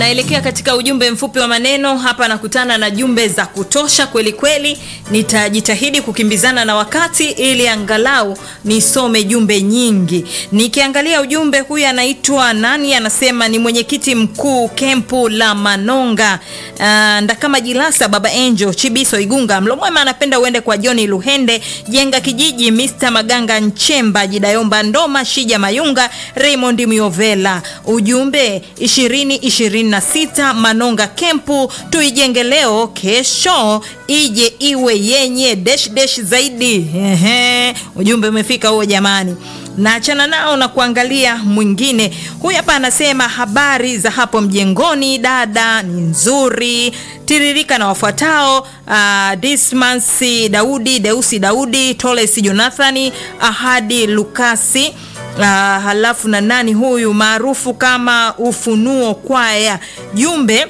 Naelekea katika ujumbe mfupi wa maneno hapa, nakutana na jumbe za kutosha kweli kweli. Nitajitahidi kukimbizana na wakati ili angalau nisome jumbe nyingi. Nikiangalia ujumbe huyu, anaitwa nani? Anasema ni mwenyekiti mkuu kempu la Manonga, uh, Ndakama Jilasa, Baba Angel Chibiso Igunga Mlomwema. Anapenda uende kwa John Luhende Jenga Kijiji, Mr Maganga Nchemba Jidayomba Ndoma Shija Mayunga Raymond Miovela. Ujumbe ishirini ishirini na sita Manonga kempu tuijenge leo, kesho ije iwe yenye desh desh zaidi. Ehe, ujumbe umefika huo jamani. Naachana nao na kuangalia mwingine. Huyu hapa anasema habari za hapo mjengoni dada ni nzuri, tiririka na wafuatao: uh, Dismansi Daudi, Deusi Daudi, Toles Jonathani, Ahadi Lukasi Uh, halafu na nani huyu maarufu kama Ufunuo Kwaya. Jumbe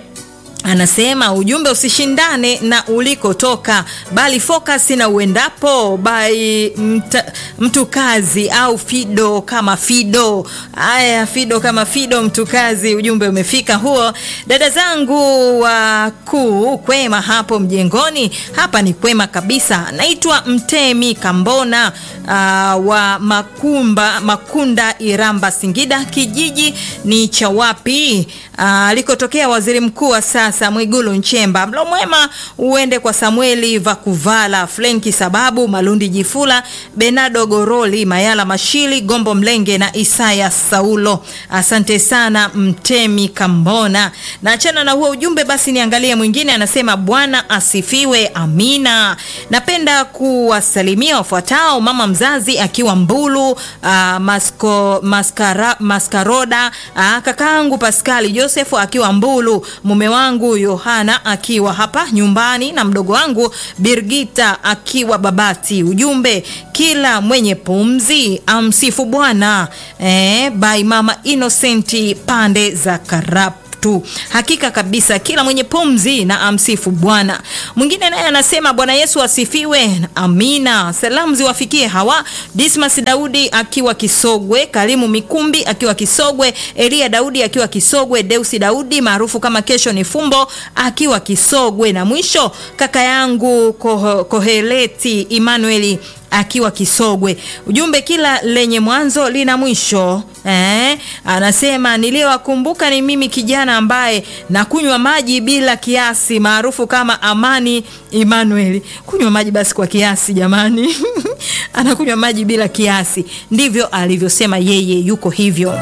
anasema ujumbe usishindane na ulikotoka, bali focus na uendapo by mta, mtu kazi au Fido kama Fido. Haya, Fido kama Fido, mtu kazi. Ujumbe umefika huo. Dada zangu wakuu, kwema hapo mjengoni? Hapa ni kwema kabisa. Naitwa Mtemi Kambona uh, wa Makumba Makunda, Iramba, Singida. Kijiji ni cha wapi alikotokea uh, waziri mkuu wa sasa Mwigulu Nchemba. Mlo mwema uende kwa Samueli Vakuvala, Flenki Sababu, Malundi Jifula, Benado Goroli, Mayala Mashili, Gombo Mlenge na Isaya Saulo. Asante sana Mtemi Kambona. Naachana na huo ujumbe basi, niangalie mwingine. Anasema Bwana asifiwe, amina. Napenda kuwasalimia wafuatao: mama mzazi akiwa Mbulu, uh, masko, maskara, Maskaroda, uh, kakaangu Paskali Josefu akiwa Mbulu, mume wangu Yohana akiwa hapa nyumbani na mdogo wangu Birgita akiwa Babati. Ujumbe, kila mwenye pumzi amsifu Bwana. Eh, by mama Innocent pande za Karap tu. Hakika kabisa kila mwenye pumzi na amsifu Bwana. Mwingine naye anasema Bwana Yesu asifiwe, amina. Salamu ziwafikie hawa: Dismas Daudi akiwa Kisogwe, Karimu Mikumbi akiwa Kisogwe, Elia Daudi akiwa Kisogwe, Deusi Daudi maarufu kama Kesho ni Fumbo akiwa Kisogwe, na mwisho kaka yangu Koh Koheleti Emmanuel akiwa Kisogwe. Ujumbe, kila lenye mwanzo lina mwisho eh. Anasema niliyowakumbuka ni mimi kijana ambaye nakunywa maji bila kiasi, maarufu kama Amani Emmanuel. Kunywa maji basi kwa kiasi jamani. anakunywa maji bila kiasi, ndivyo alivyosema yeye, yuko hivyo.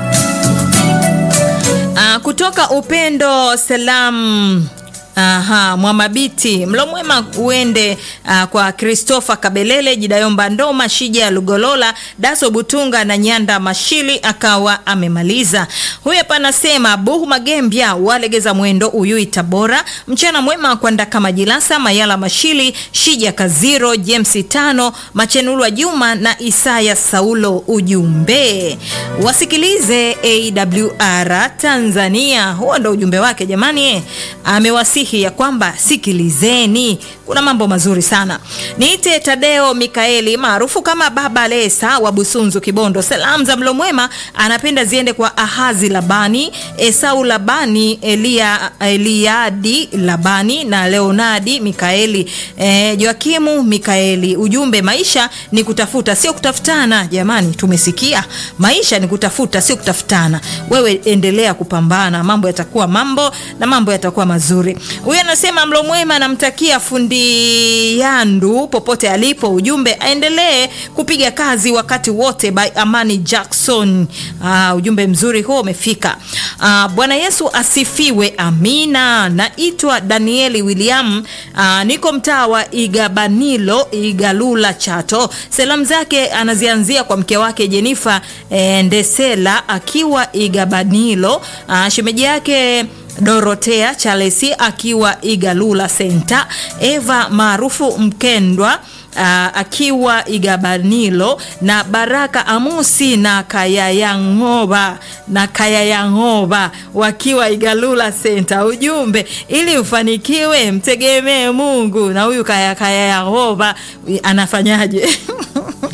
Aa, kutoka Upendo Salam Aha, Mwamabiti mlo mwema uende uh, kwa Christopher Kabelele, Jidayomba Ndoma, Shija ya Lugolola, Daso Butunga na Nyanda Mashili akawa amemaliza. Huyu hapa anasema Buhu Magembya walegeza mwendo Uyui Tabora, mchana mwema kwa Ndakama Jilasa, Mayala Mashili, Shija Kaziro, James Tano, Machenulwa Juma na Isaya Saulo. Ujumbe wasikilize AWR Tanzania. Huo ndo ujumbe wake jamani, amewasihi ya kwamba sikilizeni, kuna mambo mazuri sana. Niite Tadeo Mikaeli maarufu kama Baba Lesa wa Busunzu Kibondo. Salamu za mlo mwema anapenda ziende kwa Ahazi Labani, Esau Labani, Elia, Eliadi Labani na Leonadi Mikaeli, e, Joakimu Mikaeli. Ujumbe, maisha ni kutafuta sio kutafutana. Jamani, tumesikia maisha ni kutafuta sio kutafutana. Wewe endelea kupambana, mambo yatakuwa mambo na mambo yatakuwa mazuri. Huyu anasema mlo mwema, anamtakia fundi Yandu popote alipo. Ujumbe aendelee kupiga kazi wakati wote, by Amani Jackson. Aa, ujumbe mzuri huo umefika. Aa, Bwana Yesu asifiwe, amina. Naitwa Danieli William, aa, niko mtaa wa Igabanilo Igalula Chato. Salamu zake anazianzia kwa mke wake Jenifa e, Ndesela akiwa Igabanilo, aa, shemeji yake Dorotea Chalesi akiwa Igalula Center, Eva maarufu Mkendwa uh, akiwa Igabanilo na Baraka Amusi na Kayayang'oba na Kayayang'oba wakiwa Igalula Center. Ujumbe, ili ufanikiwe mtegemee Mungu. Na huyu Kayayang'oba anafanyaje?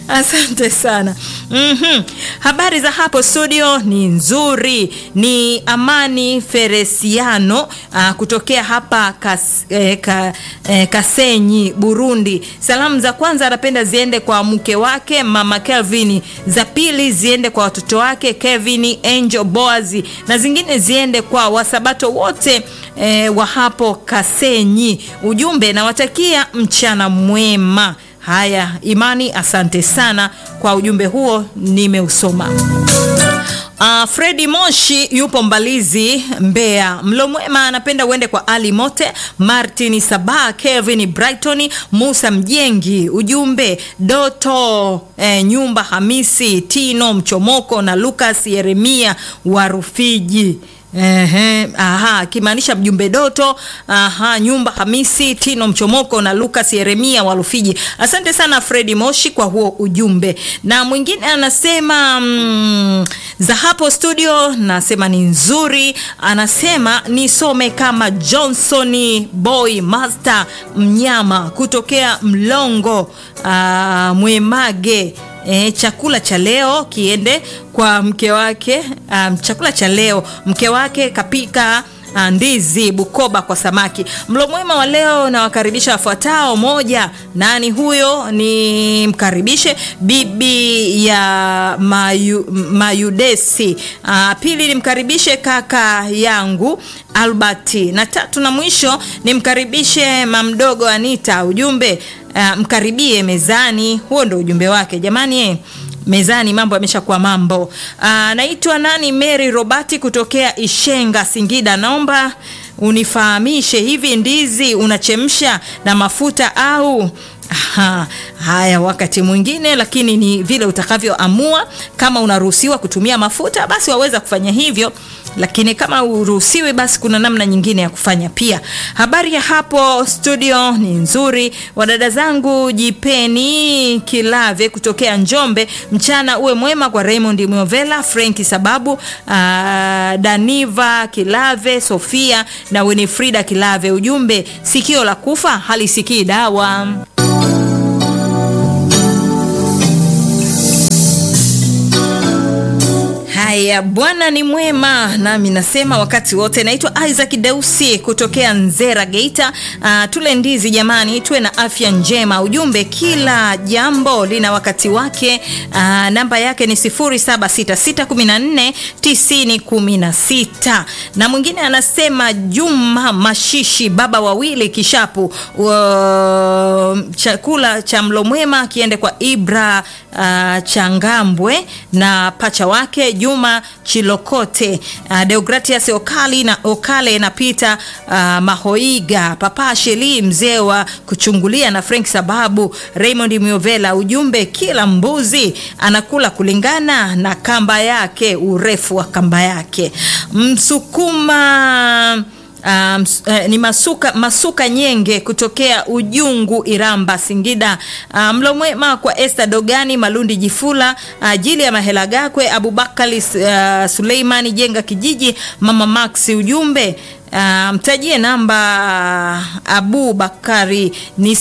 Asante sana. Mhm. Habari za hapo studio ni nzuri. Ni Amani Feresiano uh, kutokea hapa kas, eh, ka, eh, Kasenyi, Burundi. Salamu za kwanza anapenda ziende kwa mke wake Mama Kelvin, za pili ziende kwa watoto wake Kevin, Angel, Boazi na zingine ziende kwa wasabato wote eh, wa hapo Kasenyi. Ujumbe nawatakia mchana mwema. Haya, Imani, asante sana kwa ujumbe huo, nimeusoma. Uh, Fredi Moshi yupo Mbalizi, Mbeya. Mlo mwema anapenda uende kwa Ali Mote, Martin Sabah, Kevin Brighton, Musa Mjengi. Ujumbe Doto eh, Nyumba Hamisi, Tino Mchomoko na Lucas Yeremia wa Rufiji. Ehe, aha, akimaanisha mjumbe Doto, aha, Nyumba Hamisi, Tino Mchomoko na Lucas Yeremia wa Rufiji. Asante sana Fredi Moshi kwa huo ujumbe. Na mwingine anasema mm, za hapo studio nasema ni nzuri, anasema nisome kama Johnson Boy Master Mnyama kutokea Mlongo ah, Mwemage. E, chakula cha leo kiende kwa mke wake. Um, chakula cha leo mke wake kapika uh, ndizi Bukoba kwa samaki. Mlo mwema wa leo nawakaribisha wafuatao. Moja, nani huyo? Ni mkaribishe bibi ya Mayu, Mayudesi. Uh, pili nimkaribishe kaka yangu Alberti, na tatu na mwisho nimkaribishe mamdogo Anita. Ujumbe uh, mkaribie mezani. Huo ndo ujumbe wake jamani eh mezani mambo yameshakuwa mambo. Naitwa nani? Mary Robati kutokea Ishenga, Singida. Naomba unifahamishe hivi ndizi unachemsha na mafuta au Aha, haya wakati mwingine, lakini ni vile utakavyoamua. Kama unaruhusiwa kutumia mafuta, basi waweza kufanya hivyo, lakini kama uruhusiwi, basi kuna namna nyingine ya kufanya pia. Habari ya hapo studio ni nzuri. Wadada zangu, jipeni kilave kutokea Njombe. Mchana uwe mwema kwa Raymond Mwovela, Franki Sababu, uh, Daniva Kilave, Sofia na Winifrida Kilave. Ujumbe, sikio la kufa halisikii dawa. Haya, Bwana ni mwema, nami nasema wakati wote. Naitwa Isaac Deusi kutokea Nzera, Geita. Uh, tule ndizi jamani, tuwe na afya njema. Ujumbe, kila jambo lina wakati wake. Uh, namba yake ni 0766149016 na mwingine anasema Juma Mashishi, baba wawili Kishapu. Uh, chakula cha mlo mwema kiende kwa Ibra uh, Changambwe na pacha wake Juma Chilokote, uh, Deogratias Okali na Okale na Peter uh, Mahoiga, Papa Sheli mzee wa kuchungulia na Frank Sababu, Raymond Miovela. Ujumbe, kila mbuzi anakula kulingana na kamba yake, urefu wa kamba yake. Msukuma Um, uh, ni masuka, masuka nyenge kutokea Ujungu Iramba Singida. Uh, mlo mwema kwa Esther Dogani Malundi Jifula, uh, Jili ya Mahela Gakwe Abubakari uh, Suleimani Jenga Kijiji Mama Max. Ujumbe Uh, mtajie namba Abu Bakari ni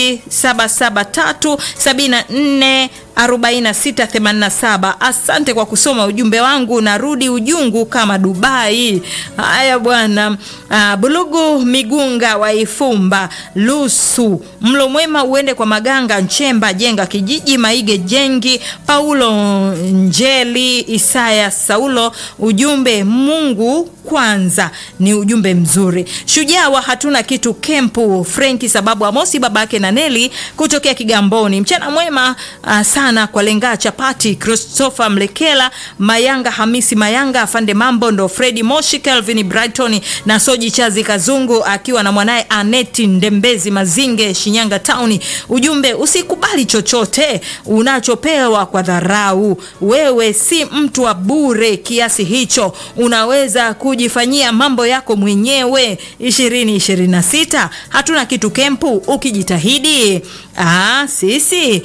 077374 4687. Asante kwa kusoma ujumbe wangu, narudi Ujungu kama Dubai. Haya bwana. Uh, Bulugu Migunga wa Ifumba Lusu, mlo mwema uende kwa Maganga Nchemba Jenga Kijiji Maige Jengi Paulo Njeli Isaya Saulo. Ujumbe Mungu kwanza ni ujumbe mzuri. Shujaa wa hatuna kitu kempu Frenki sababu Amosi babake na Neli kutokea Kigamboni. Mchana mwema uh, sana kwa lenga chapati Christopher Mlekela Mayanga Hamisi Mayanga afande mambo ndo Fredi Moshi Kelvin Brighton na Soji Chazi Kazungu akiwa na mwanaye Aneti Ndembezi Mazinge Shinyanga Town. Ujumbe usikubali chochote unachopewa kwa dharau. Wewe si mtu wa bure kiasi hicho, unaweza kujifanyia mambo yako mwenyewe. 2026 hatuna kitu kempu, ukijitahidi Aa, sisi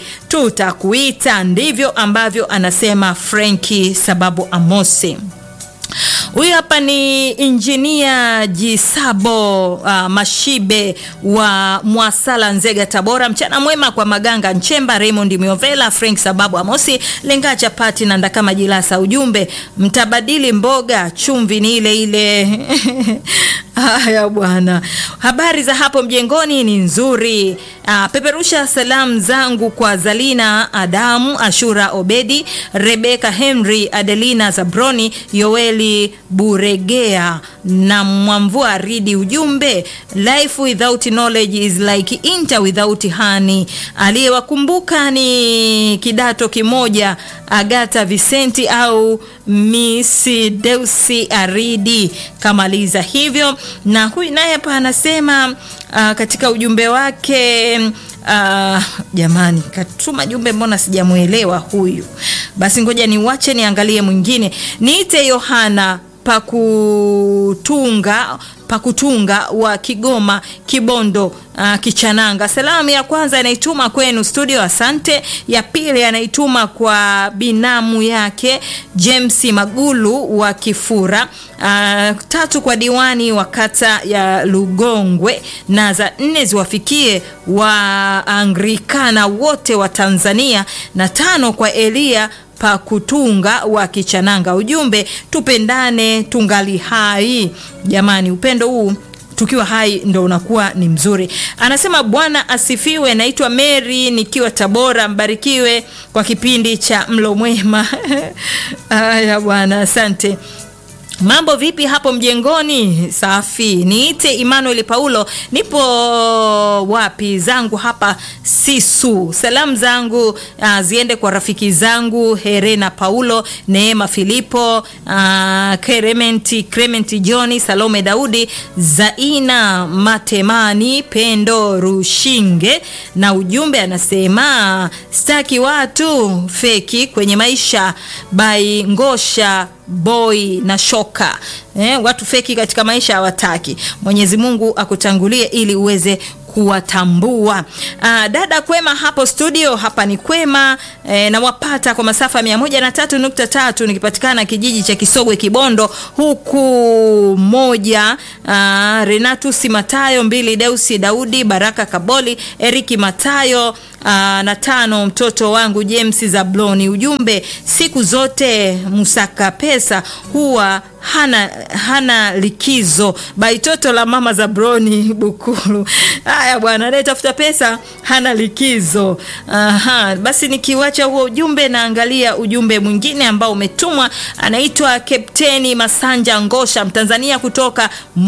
tutakuita. Ndivyo ambavyo anasema Frenki sababu Amosi. Huyu hapa ni injinia Jisabo uh, Mashibe wa Mwasala, Nzega, Tabora. Mchana mwema kwa Maganga Nchemba, Raymond Miovela, Frank Sababu, Amosi Lenga, Chapati na Ndakama Jilasa. Ujumbe, mtabadili mboga, chumvi ni ile ile. Haya bwana, habari za hapo mjengoni ni nzuri. Uh, peperusha salamu zangu kwa Zalina Adamu, Ashura Obedi, Rebeka Henry, Adelina Zabroni, Yoeli Buregea na Mwamvua Ridi. Ujumbe, life without knowledge is like inter without honey. Aliyewakumbuka ni kidato kimoja, Agata Vicenti au Miss Deusi Aridi kamaliza hivyo. Na huyu naye hapa anasema uh, katika ujumbe wake Uh, jamani katuma jumbe, mbona sijamuelewa huyu? Basi ngoja niwache niangalie mwingine. Niite Yohana Pakutunga Pakutunga wa Kigoma Kibondo, uh, Kichananga. Salamu ya kwanza anaituma kwenu studio, asante. Ya pili anaituma kwa binamu yake James Magulu wa Kifura. Uh, tatu kwa diwani wa kata ya Lugongwe, na za nne ziwafikie wa Anglikana wote wa Tanzania, na tano kwa Elia Pakutunga wa Kichananga. Ujumbe, tupendane tungali hai. Jamani, upendo huu tukiwa hai ndo unakuwa ni mzuri. Anasema Bwana asifiwe. Naitwa Mary nikiwa Tabora, mbarikiwe kwa kipindi cha mlo mwema. Haya bwana, asante. Mambo vipi hapo mjengoni? Safi. Niite Emmanuel Paulo, nipo wapi zangu hapa Sisu. Salamu zangu uh, ziende kwa rafiki zangu Herena Paulo, Neema Filipo, uh, Clement Clement Johni, Salome Daudi, Zaina Matemani, Pendo Rushinge, na ujumbe anasema staki watu feki kwenye maisha by Ngosha boy na shoka eh, watu feki katika maisha hawataki. Mwenyezi Mungu akutangulie ili uweze kuwatambua. Aa, dada kwema hapo studio, hapa ni kwema e, nawapata kwa masafa mia moja na tatu nukta tatu nikipatikana kijiji cha Kisogwe Kibondo, huku moja aa, Renatus Matayo, mbili Deusi Daudi, Baraka Kaboli, Eriki Matayo aa, na tano mtoto wangu James Zabloni. Ujumbe, siku zote musaka pesa huwa hana hana likizo. Baitoto la mama Zabroni Bukulu. Haya bwana, anayetafuta pesa hana likizo. Aha, basi nikiwacha huo ujumbe, naangalia ujumbe mwingine ambao umetumwa. Anaitwa Kapteni Masanja Ngosha, Mtanzania kutoka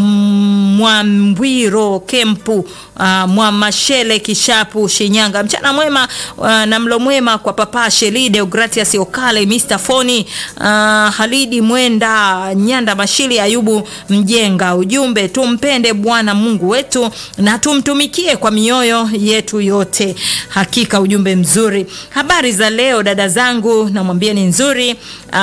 Mwambwiro Kempu, uh, Mwamashele Kishapu, Shinyanga. Mchana mwema uh, na mlo mwema kwa papa Shelide Ogratias Okale, Mr Foni, uh, Halidi Mwenda Nyanda Mashili, Ayubu Mjenga. Ujumbe, tumpende Bwana Mungu wetu na tumtumikie kwa mioyo yetu yote. Hakika ujumbe mzuri. Habari za leo dada zangu, namwambia ni nzuri.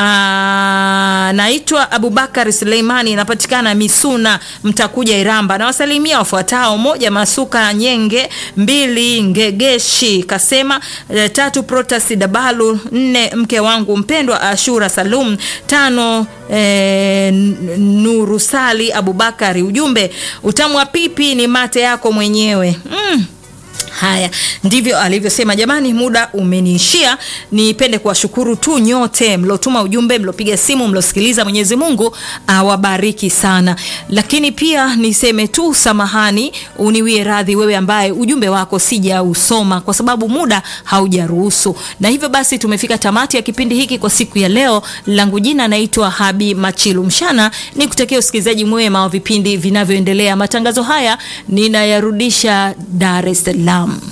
Aa, naitwa Abubakar Suleimani, napatikana Misuna, mtakuja Iramba. Nawasalimia wafuatao: moja, Masuka Nyenge; mbili, Ngegeshi Kasema; tatu, Protasi Dabalu; nne, mke wangu mpendwa Ashura Salum; tano, e, Nurusali Abubakari. Ujumbe, utamu wa pipi ni mate yako mwenyewe. mm. Haya ndivyo alivyosema. Jamani, muda umeniishia. Nipende kuwashukuru tu nyote mlotuma ujumbe, mlopiga simu, mlosikiliza. Mwenyezi Mungu awabariki sana, lakini pia niseme tu samahani, uniwie radhi wewe ambaye ujumbe wako sijausoma kwa sababu muda haujaruhusu. Na hivyo basi tumefika tamati ya kipindi hiki kwa siku ya leo. Langu jina naitwa Habi Machilu Mshana, ni kutakia usikilizaji mwema wa vipindi vinavyoendelea. Matangazo haya ninayarudisha Dar es Salaam.